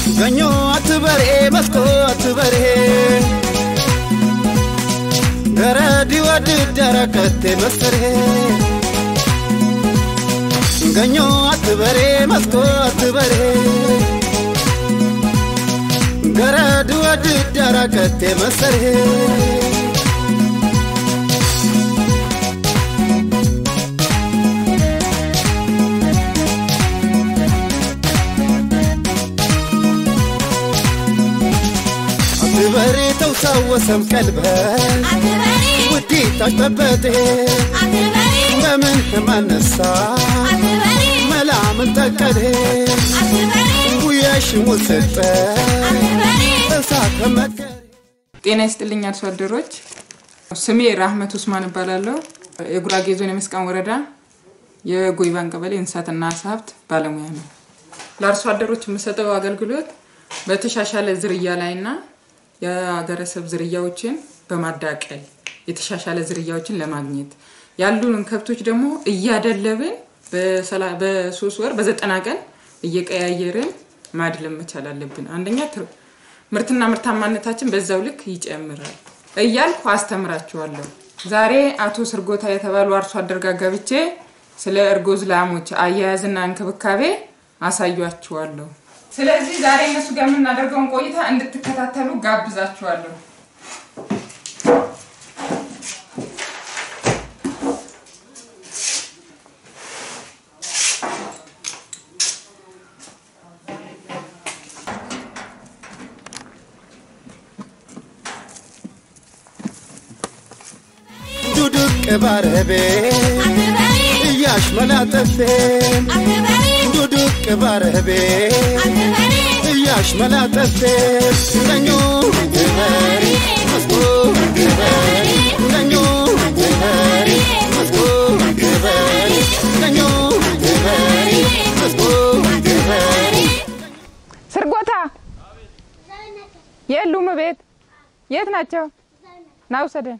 ገኞ አትበርኤ መስኮ አትበርኤ ገረዲ ወድ ደረከቴ መስርሄ ገኞ አትበሬ መስኮ አትበሬ ገረድ ወድ ደረከቴ መስርሄ አትበሬ ተውሳወሰም ቀልበ ውዲ ታሽጠበጤ በምን ማነሳ መላምን ተቀዴ ጉያሽ ሙስጠ እሳት ከመከሬ ጤና ይስጥልኝ አርሶ አደሮች። ስሜ ራህመት ውስማን እባላለሁ። የጉራጌ ዞን የመስቃን ወረዳ የጎይባን ቀበሌ እንስሳትና ዓሳ ሀብት ባለሙያ ነው። ለአርሶ አደሮች የምሰጠው አገልግሎት በተሻሻለ ዝርያ ላይና የሀገረሰብ ዝርያዎችን በማዳቀል የተሻሻለ ዝርያዎችን ለማግኘት ያሉንን ከብቶች ደግሞ እያደለብን በሰላ- በሶስት ወር በዘጠና ቀን እየቀያየርን ማድለም መቻል አለብን። አንደኛ ትር- ምርትና ምርታማነታችን በዛው ልክ ይጨምራል እያልኩ አስተምራችኋለሁ። ዛሬ አቶ ስርጎታ የተባሉ አርሶ አደር ጋር ገብቼ ስለ እርጉዝ ላሞች አያያዝና እንክብካቤ አሳያችኋለሁ። ስለዚህ ዛሬ እነሱ ጋር የምናደርገውን ቆይታ እንድትከታተሉ ጋብዛችኋለሁ። ዱዱቅ ባረቤ እያሽ መላጠፌ ዱዱቅ ባረቤ እያሽ መላጠፌ ገኞ ገበሬ መስኮ ገበሬ ገኞ ገበሬ መስኮ ገበሬ ገኞ ገበሬ መስኮ ገበሬ ስርጎታ የሉም ቤት የት ናቸው? ና ውሰደን።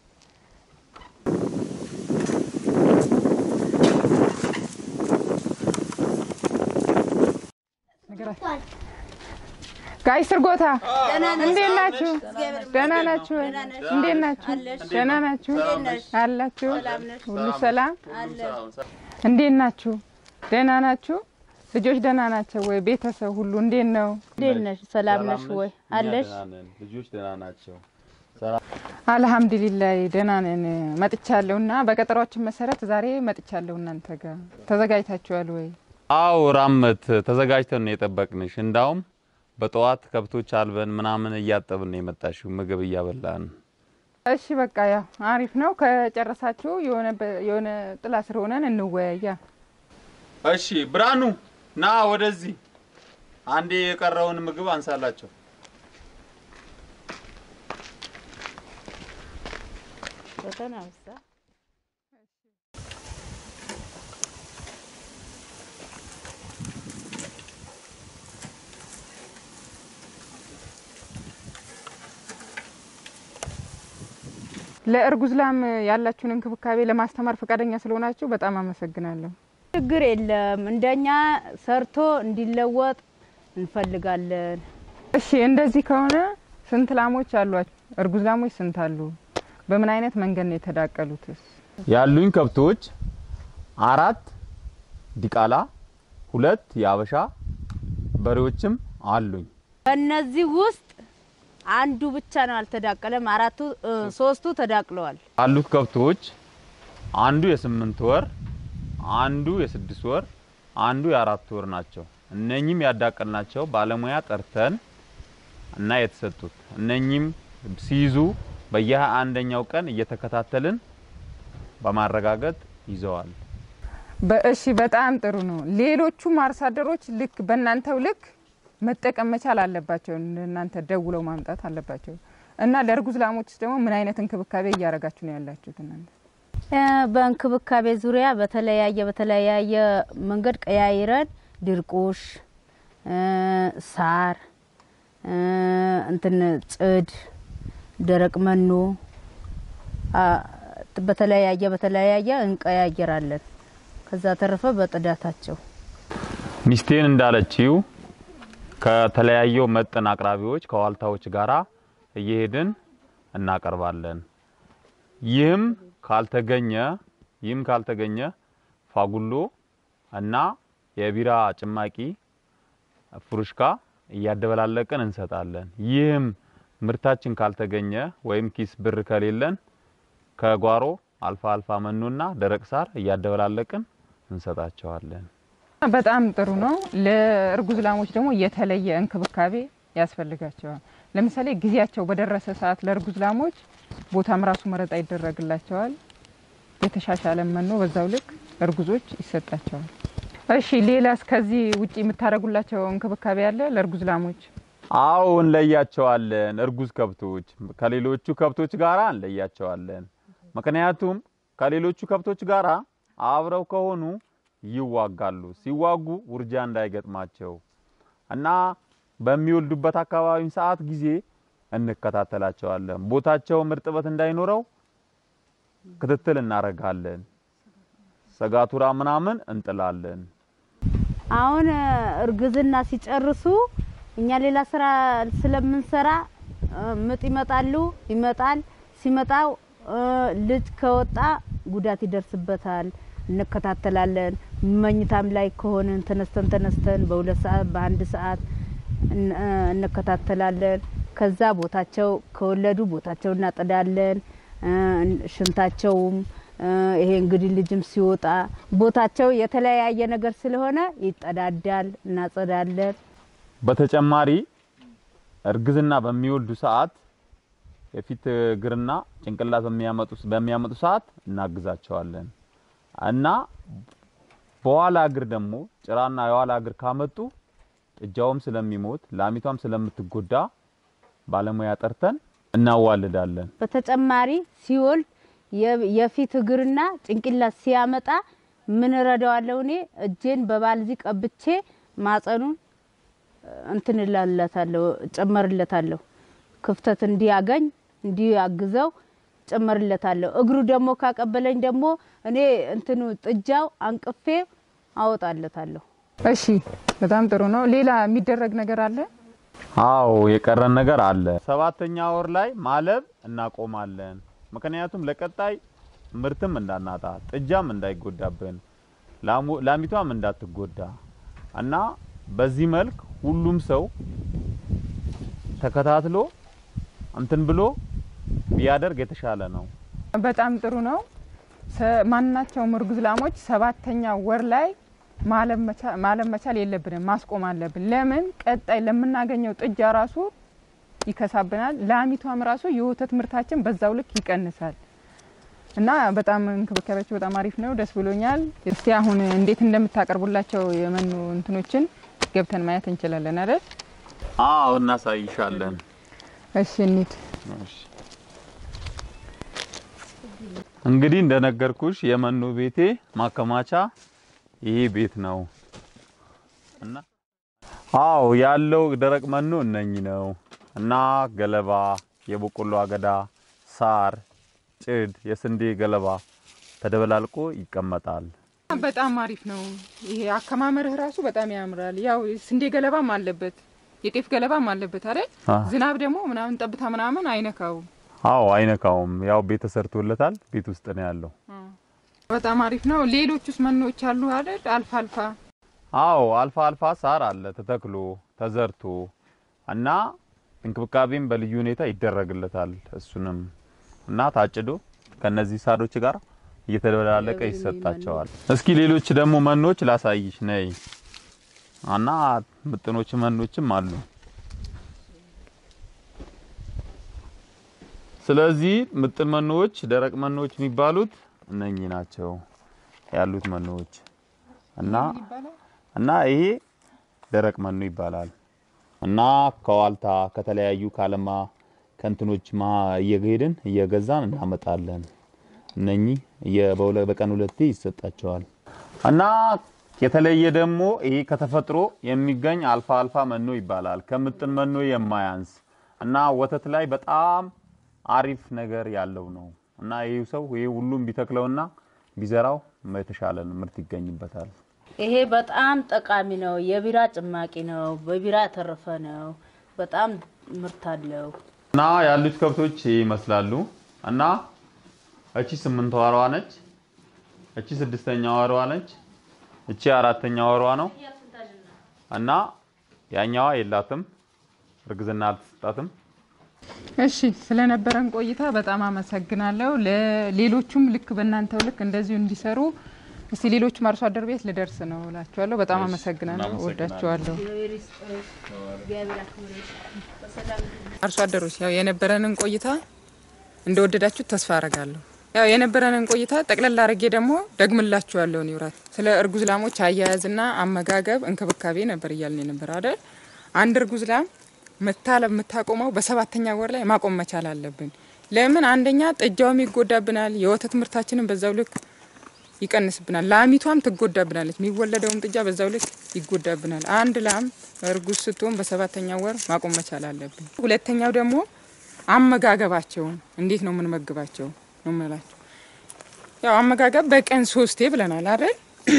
ጋይ ስርጎታ እንዴት ናችሁ? ደህና ናችሁ? ወይ? እንዴት ናችሁ? ደህና ናችሁ? አላችሁ? ሁሉ ሰላም? እንዴት ናችሁ? ደህና ናችሁ? ልጆች ደህና ናቸው ወይ? ቤተሰብ ሁሉ እንዴት ነው? እንዴት ነሽ? ሰላም ነሽ ወይ? አለሽ? ልጆች ደህና ናቸው። አልሐምዱሊላህ ደህና ነን። መጥቻለሁ እና በቀጠሯችን መሰረት ዛሬ መጥቻለሁ እናንተ ጋር ተዘጋጅታችኋል ወይ? አው ራመት ተዘጋጅተን ነው የጠበቅንሽ። እንዳውም በጠዋት ከብቶች አልበን ምናምን እያጠብን ነው የመጣሽው፣ ምግብ እያበላን። እሺ በቃ ያው አሪፍ ነው። ከጨረሳችሁ የሆነ በ- የሆነ ጥላ ስር ሆነን እንወያያ። እሺ ብርሃኑ ና ወደዚህ። አንዴ የቀረውን ምግብ አንሳላቸው። በተናውሳ ለእርጉዝ ላም ያላችሁን እንክብካቤ ለማስተማር ፈቃደኛ ስለሆናችሁ በጣም አመሰግናለሁ። ችግር የለም። እንደኛ ሰርቶ እንዲለወጥ እንፈልጋለን። እሺ እንደዚህ ከሆነ ስንት ላሞች አሏችሁ? እርጉዝ ላሞች ስንት አሉ? በምን አይነት መንገድ ነው የተዳቀሉትስ? ያሉኝ ከብቶች አራት ዲቃላ፣ ሁለት የአበሻ በሬዎችም አሉኝ። ከነዚህ ውስጥ አንዱ ብቻ ነው አልተዳቀለም። አራቱ እ፣ ሶስቱ ተዳቅለዋል። ካሉት ከብቶች አንዱ የስምንት ወር፣ አንዱ የስድስት ወር፣ አንዱ የአራት ወር ናቸው። እነኚህም ያዳቀልናቸው ባለሙያ ጠርተን እና የተሰጡት እነኚህም ሲይዙ በየሃያ አንደኛው ቀን እየተከታተልን በማረጋገጥ ይዘዋል። በእሺ በጣም ጥሩ ነው። ሌሎቹም አርሶ አደሮች ልክ በእናንተው ልክ መጠቀም መቻል አለባቸው። እናንተ ደውለው ማምጣት አለባቸው እና ለእርጉዝ ላሞች ደግሞ ምን አይነት እንክብካቤ እያደረጋችሁ ነው ያላችሁት እናንተ? እ፣ በእንክብካቤ ዙሪያ በተለያየ በተለያየ መንገድ ቀያይረን ድርቁሽ፣ እ፣ ሳር፣ እ፣ እንትን ጽድ፣ ደረቅ መኖ አ፣ በተለያየ በተለያየ እንቀያየራለን። ከዛ ተረፈ በጥዳታቸው ሚስቴን እንዳለችው ከተለያዩ መጠን አቅራቢዎች ከዋልታዎች ጋራ እየሄድን እናቀርባለን። ይህም ካልተገኘ ይህም ካልተገኘ ፋጉሎ እና የቢራ ጭማቂ ፍሩሽካ እያደበላለቅን እንሰጣለን። ይህም ምርታችን ካልተገኘ ወይም ኪስ ብር ከሌለን ከጓሮ አልፋ አልፋ መኖና ደረቅ ሳር እያደበላለቅን እንሰጣቸዋለን። በጣም ጥሩ ነው። ለእርጉዝ ላሞች ደግሞ የተለየ እንክብካቤ ያስፈልጋቸዋል። ለምሳሌ ጊዜያቸው በደረሰ ሰዓት ለእርጉዝ ላሞች ቦታም ራሱ መረጣ ይደረግላቸዋል። የተሻሻለ መኖ በዛው ልክ እርጉዞች ይሰጣቸዋል። እሺ፣ ሌላስ ከዚህ ውጪ የምታደርጉላቸው እንክብካቤ አለ ለእርጉዝ ላሞች? አዎ እንለያቸዋለን። እርጉዝ ከብቶች ከሌሎቹ ከብቶች ጋራ እንለያቸዋለን። ምክንያቱም ከሌሎቹ ከብቶች ጋራ አብረው ከሆኑ ይዋጋሉ። ሲዋጉ ውርጃ እንዳይገጥማቸው እና በሚወልዱበት አካባቢ ሰዓት ጊዜ እንከታተላቸዋለን። ቦታቸውም እርጥበት እንዳይኖረው ክትትል እናደርጋለን። ሰጋቱራ ምናምን እንጥላለን። አሁን እርግዝና ሲጨርሱ እኛ ሌላ ስራ ስለምንሰራ እ፣ ምጥ ይመጣሉ ይመጣል። ሲመጣው እ፣ ልጅ ከወጣ ጉዳት ይደርስበታል። እንከታተላለን። መኝታም ላይ ከሆንን ተነስተን ተነስተን በሁለት ሰዓት በአንድ ሰዓት እን- እ፣ እንከታተላለን። ከዛ ቦታቸው ከወለዱ ቦታቸው እናጠዳለን። እ፣ ሽንታቸውም እ፣ ይሄ እንግዲህ ልጅም ሲወጣ ቦታቸው የተለያየ ነገር ስለሆነ ይጠዳዳል፣ እናጸዳለን። በተጨማሪ እርግዝና በሚወልዱ ሰዓት የፊት እግርና ጭንቅላት በሚያመጡ በሚያመጡ ሰዓት እናግዛቸዋለን እና በኋላ እግር ደግሞ ጭራና የኋላ እግር ካመጡ ጥጃውም ስለሚሞት ላሚቷም ስለምትጎዳ ባለሙያ ጠርተን እናዋልዳለን። በተጨማሪ ሲወልድ የ- የፊት እግርና ጭንቅላት ሲያመጣ ምን እረዳዋለሁ እኔ እጄን በባልዚ ቀብቼ ማጸኑን እንትን እላለታለሁ ጨመርለታለሁ። ክፍተት እንዲያገኝ እንዲያግዘው ጨመርለታለሁ። እግሩ ደግሞ ካቀበለኝ ደግሞ እኔ እንትኑ ጥጃው አንቅፌ አወጣለታለሁ። እሺ፣ በጣም ጥሩ ነው። ሌላ የሚደረግ ነገር አለ? አዎ የቀረን ነገር አለ። ሰባተኛ ወር ላይ ማለብ እናቆማለን። ምክንያቱም ለቀጣይ ምርትም እንዳናጣ ጥጃም እንዳይጎዳብን ላሙ- ላሚቷም እንዳትጎዳ እና በዚህ መልክ ሁሉም ሰው ተከታትሎ እንትን ብሎ ቢያደርግ የተሻለ ነው። በጣም ጥሩ ነው። ሰ- ማናቸውም እርጉዝ ላሞች ሰባተኛ ወር ላይ ማለብ መቻ- ማለብ መቻል የለብንም፣ ማስቆም አለብን። ለምን ቀጣይ ለምናገኘው ጥጃ ራሱ ይከሳብናል፣ ላሚቷም ራሱ የወተት ምርታችን በዛው ልክ ይቀንሳል እና በጣም እንክብካቤያቸው በጣም አሪፍ ነው። ደስ ብሎኛል። እስቲ አሁን እንዴት እንደምታቀርቡላቸው የመኖ እንትኖችን ገብተን ማየት እንችላለን አይደል? አዎ እናሳይሻለን። እሺ እንሂድ። እንግዲህ እንደነገርኩሽ የመኖ ቤቴ ማከማቻ ይሄ ቤት ነው እና አዎ ያለው ደረቅ መኖ እነኚህ ነው እና ገለባ፣ የበቆሎ አገዳ፣ ሳር፣ ጭድ፣ የስንዴ ገለባ ተደበላልቆ ይቀመጣል። በጣም አሪፍ ነው። ይሄ አከማመርህ ራሱ በጣም ያምራል። ያው ስንዴ ገለባም አለበት፣ የጤፍ ገለባም አለበት አይደል? አ ዝናብ ደግሞ ምናምን ጠብታ ምናምን አይነካውም። አዎ አይነካውም። ያው ቤት ተሰርቶለታል። ቤት ውስጥ ነው ያለው። በጣም አሪፍ ነው። ሌሎቹስ መኖች አሉ አይደል? አልፋ አልፋ አዎ አልፋ አልፋ ሳር አለ ተተክሎ ተዘርቶ እና እንክብካቤም በልዩ ሁኔታ ይደረግለታል። እሱንም እና ታጭዶ ከነዚህ ሳሮች ጋር እየተደበላለቀ ይሰጣቸዋል። እስኪ ሌሎች ደግሞ መኖች ላሳይሽ ነይ እና ምጥኖች መኖችም አሉ። ስለዚህ ምጥን መኖዎች፣ ደረቅ መኖዎች የሚባሉት እነኚህ ናቸው ያሉት መኖዎች እና እና ይሄ ደረቅ መኖ ይባላል። እና ከዋልታ ከተለያዩ ካለማ ከንትኖች ማ እየሄድን እየገዛን እናመጣለን። እነኚህ እየ- በሁለ- በቀን ሁለቴ ይሰጣቸዋል። እና የተለየ ደግሞ ይሄ ከተፈጥሮ የሚገኝ አልፋ አልፋ መኖ ይባላል። ከምጥን መኖ የማያንስ እና ወተት ላይ በጣም አሪፍ ነገር ያለው ነው። እና ይህ ሰው ይሄ ሁሉም ቢተክለውና ቢዘራው የተሻለ ምርት ይገኝበታል። ይሄ በጣም ጠቃሚ ነው። የቢራ ጭማቂ ነው። በቢራ የተረፈ ነው። በጣም ምርት አለው። እና ያሉት ከብቶች ይመስላሉ እና እቺ ስምንት ወሯ ነች። እቺ ስድስተኛ ወሯ ነች። እቺ አራተኛ ወሯ ነው እና ያኛዋ የላትም እርግዝና አልተሰጣትም። እሺ ስለነበረን ቆይታ በጣም አመሰግናለሁ። ለሌሎቹም ልክ በእናንተው ልክ እንደዚሁ እንዲሰሩ እስቲ ሌሎቹም አርሶ አደር ቤት ልደርስ ነው እላችኋለሁ። በጣም እሺ፣ አመሰግናለሁ። እናመሰግናለን። ወዳችኋለሁ። አርሶ አደሮች ያው የነበረንን ቆይታ እንደወደዳችሁት ተስፋ አረጋለሁ። ያው የነበረንን ቆይታ ጠቅለል አድርጌ ደግሞ ደግምላችኋለሁ። ኒውራት ስለ እርጉዝ ላሞች አያያዝና አመጋገብ እንክብካቤ ነበር እያልን ነበር አይደል? አንድ እርጉዝ ላም መታለብ የምታቆመው በሰባተኛ ወር ላይ ማቆም መቻል አለብን። ለምን? አንደኛ ጥጃውም ይጎዳብናል፣ የወተት ምርታችንን በዛው ልክ ይቀንስብናል። ላሚቷም ትጎዳብናለች። የሚወለደውም ጥጃ በዛው ልክ ይጎዳብናል። አንድ ላም እርጉዝ ስትሆን በሰባተኛ ወር ማቆም መቻል አለብን። ሁለተኛው ደግሞ አመጋገባቸውን እንዴት ነው የምንመግባቸው ነው የምላቸው። ያው አመጋገብ በቀን ሶስቴ ብለናል አይደል?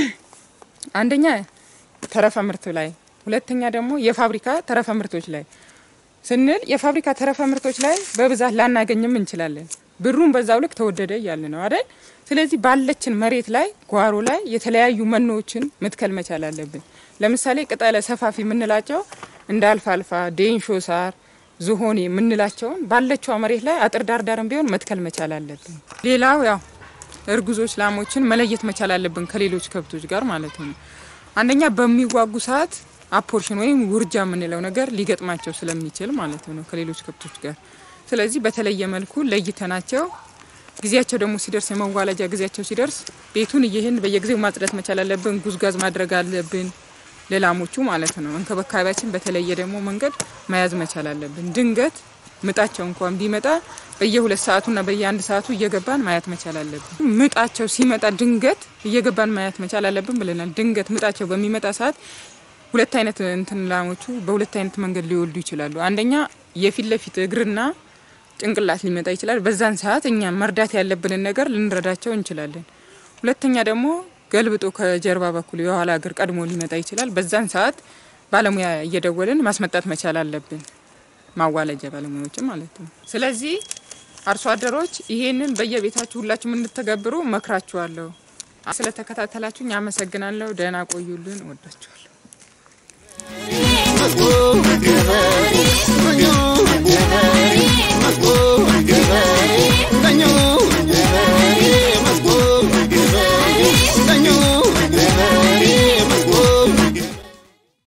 አንደኛ ተረፈ ምርት ላይ፣ ሁለተኛ ደግሞ የፋብሪካ ተረፈ ምርቶች ላይ ስንል የፋብሪካ ተረፈ ምርቶች ላይ በብዛት ላናገኝም እንችላለን። ብሩን በዛው ልክ ተወደደ እያልን ነው አይደል? ስለዚህ ባለችን መሬት ላይ ጓሮ ላይ የተለያዩ መኖዎችን መትከል መቻል አለብን። ለምሳሌ ቅጠለ ሰፋፊ የምንላቸው እንደ አልፋልፋ፣ ዴንሾ ሳር፣ ዝሆኔ የምንላቸውን ባለችዋ መሬት ላይ አጥር ዳርዳርም ቢሆን መትከል መቻል አለብን። ሌላው ያው እርጉዞች ላሞችን መለየት መቻል አለብን ከሌሎች ከብቶች ጋር ማለት ነው። አንደኛ በሚዋጉ ሰዓት አፖርሽን ወይም ውርጃ የምንለው ነገር ሊገጥማቸው ስለሚችል ማለት ነው ከሌሎች ከብቶች ጋር። ስለዚህ በተለየ መልኩ ለይተናቸው ጊዜያቸው ደግሞ ሲደርስ የመዋለጃ ጊዜያቸው ሲደርስ ቤቱን እየህን በየጊዜው ማጽዳት መቻል አለብን። ጉዝጋዝ ማድረግ አለብን ለላሞቹ ማለት ነው። እንክብካቤያችን በተለየ ደግሞ መንገድ መያዝ መቻል አለብን። ድንገት ምጣቸው እንኳን ቢመጣ በየሁለት ሰዓቱና በየአንድ ሰዓቱ እየገባን ማየት መቻል አለብን። ምጣቸው ሲመጣ ድንገት እየገባን ማየት መቻል አለብን ብለናል። ድንገት ምጣቸው በሚመጣ ሰዓት ሁለት አይነት እንትን ላሞቹ በሁለት አይነት መንገድ ሊወልዱ ይችላሉ። አንደኛ የፊት ለፊት እግርና ጭንቅላት ሊመጣ ይችላል። በዛን ሰዓት እኛ መርዳት ያለብንን ነገር ልንረዳቸው እንችላለን። ሁለተኛ ደግሞ ገልብጦ ከጀርባ በኩል የኋላ እግር ቀድሞ ሊመጣ ይችላል። በዛን ሰዓት ባለሙያ እየደወልን ማስመጣት መቻል አለብን። ማዋለጃ ባለሙያዎችም ማለት ነው። ስለዚህ አርሶ አደሮች ይሄንን በየቤታችሁ ሁላችሁም እንድትተገብሩ መክራችኋለሁ። ስለተከታተላችሁኝ አመሰግናለሁ። ደህና ቆዩልን። እወዳችኋለሁ።